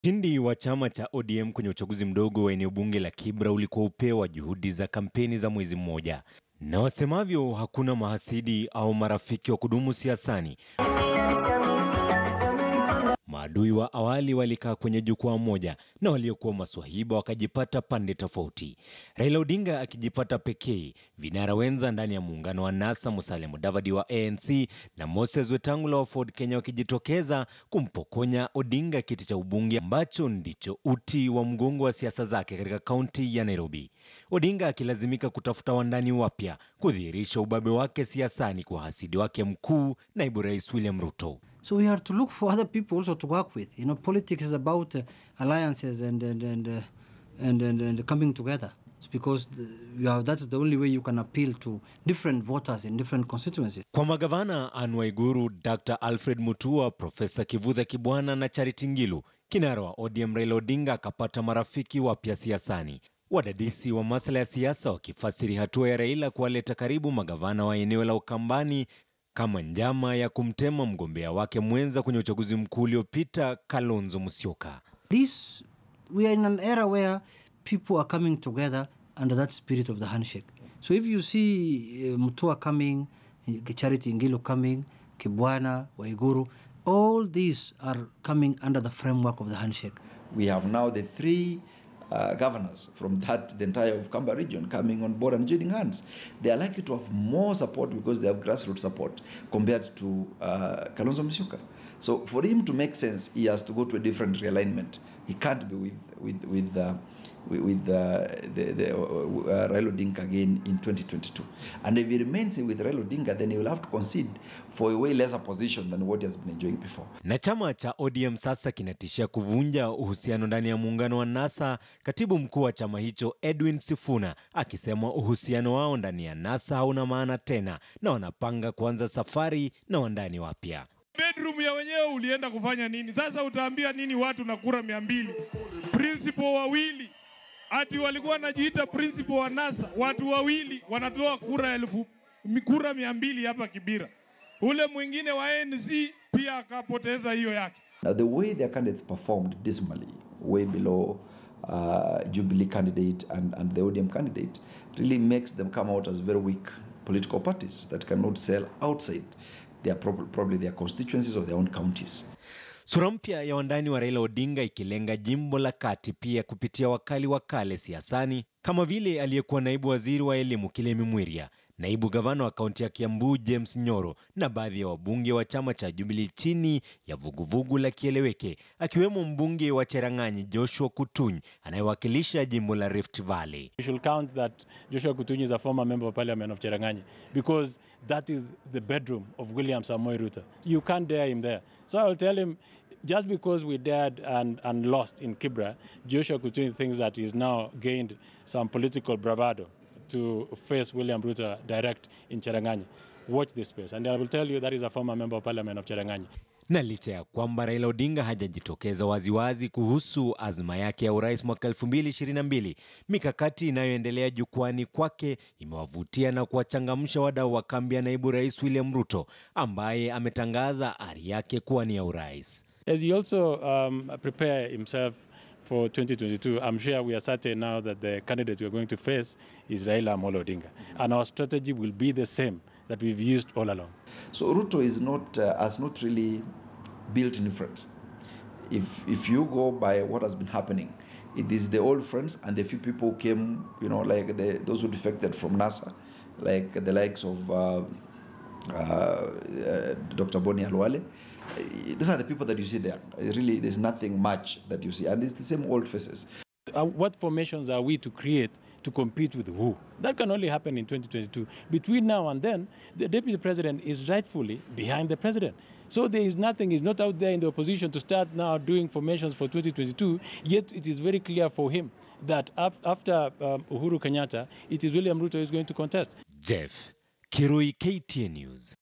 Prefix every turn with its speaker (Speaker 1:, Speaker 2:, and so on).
Speaker 1: Ushindi wa chama cha ODM kwenye uchaguzi mdogo wa eneo bunge la Kibra ulikuwa upeo wa juhudi za kampeni za mwezi mmoja, na wasemavyo hakuna mahasidi au marafiki wa kudumu siasani. Maadui wa awali walikaa kwenye jukwaa moja na waliokuwa maswahiba wakajipata pande tofauti. Raila Odinga akijipata pekee, vinara wenza ndani ya muungano wa NASA Musalia Mudavadi wa ANC na Moses Wetangula wa Ford Kenya wakijitokeza kumpokonya Odinga kiti cha ubunge ambacho ndicho uti wa mgongo wa siasa zake katika kaunti ya Nairobi. Odinga akilazimika kutafuta wandani wapya kudhihirisha ubabe wake siasani kwa hasidi wake mkuu, naibu rais William Ruto.
Speaker 2: So we have to look for other people also to work with. You know, politics is about uh, alliances and and and, uh, and and and coming together. It's because the, you have, that is the only way you can appeal to different voters in different constituencies.
Speaker 1: Kwa magavana Anne Waiguru, Dr. Alfred Mutua, Profesa Kivutha Kibwana na Charity Ngilu, kinara wa ODM Raila Odinga akapata marafiki wapya siasani. Wadadisi wa masuala ya siasa wakifasiri hatua ya Raila kuwaleta karibu magavana wa eneo la Ukambani kama njama ya kumtema mgombea wake mwenza kwenye uchaguzi mkuu uliopita Kalonzo Musyoka.
Speaker 2: This we are in an era where people are coming together under that spirit of the handshake. So if you see uh, Mutua coming, Charity Ngilu coming, Kibwana, Waiguru, all these are coming under the framework of the handshake.
Speaker 3: We have now the three uh, governors from that the entire of Kamba region coming on board and joining hands. They are likely to have more support because they have grassroots support compared to uh, Kalonzo Musyoka. So for him to make sense, he has to go to a different realignment. He can't be with with with uh, with, with uh, the, the uh, Raila Odinga again in 2022. And if he remains with Raila Odinga, then he will have to concede for a way lesser position than what he has been enjoying before.
Speaker 1: Na chama cha ODM sasa kinatishia kuvunja uhusiano ndani ya muungano wa NASA, katibu mkuu wa chama hicho Edwin Sifuna akisema uhusiano wao ndani ya NASA hauna maana tena na wanapanga kuanza safari na wandani wapya.
Speaker 4: bedroom ya wenyewe ulienda kufanya nini? Sasa utaambia nini watu na kura mia mbili? Principal wawili ati walikuwa wanajiita principal wa NASA, watu wawili wanatoa kura elfu kura mia mbili hapa Kibira. Ule mwingine wa ANC pia akapoteza hiyo yake.
Speaker 3: Now, the way their candidates performed dismally, way below uh, Jubilee candidate and, and the ODM candidate, really makes them come out as very weak political parties that cannot sell outside their prob- probably their constituencies or their own counties.
Speaker 1: Sura mpya ya wandani wa Raila Odinga ikilenga jimbo la kati pia kupitia wakali wa kale siasani kama vile aliyekuwa naibu waziri wa elimu Kilemi Mwiria, naibu gavana wa kaunti ya Kiambu James Nyoro na baadhi ya wabunge wa chama cha Jubilee chini ya vuguvugu la Kieleweke, akiwemo mbunge wa Cherang'anyi Joshua Kutuny anayewakilisha jimbo la Rift Valley.
Speaker 5: You should count that Joshua Kutuny is a former member of parliament of Cherangani because that is the bedroom of William Samoei Ruto. You can't dare him there. So I will tell him, just because we dared and, and lost in Kibra, Joshua Kutuny thinks that he's now gained some political bravado to face William Ruto direct in Cherangani. Watch this space. And I will tell you that is a former member of parliament of Cherangani.
Speaker 1: Na licha ya kwamba Raila Odinga hajajitokeza waziwazi kuhusu azma yake ya urais mwaka 2022, mikakati inayoendelea jukwani kwake imewavutia na kuwachangamsha wadau wa kambi ya naibu rais William Ruto ambaye ametangaza ari yake kuwa ni ya urais.
Speaker 5: As he also um, prepare himself for 2022, I'm sure we are certain now that the candidate we are going to face is Raila Amolo Odinga. And our strategy will be the same that we've used all along.
Speaker 3: So Ruto is not uh, has not really built new friends. If if you go by what has been happening, it is the old friends and the few people who came, you know, like the, those who defected from NASA, like the likes of uh, uh, uh, Dr. Boni Alwale. Uh, These are the people that you see there. Really, there's nothing much that you see, and it's the same old faces.
Speaker 5: Uh, what formations are we to create to compete with who? That can only happen in 2022. Between now and then, the deputy president is rightfully behind the president. So there is nothing, he's not out there in the opposition to start now doing formations for 2022, yet it is very clear for him that af- after um, Uhuru Kenyatta, it is William Ruto who is going to contest.
Speaker 1: Jeff Kirui, KTN News.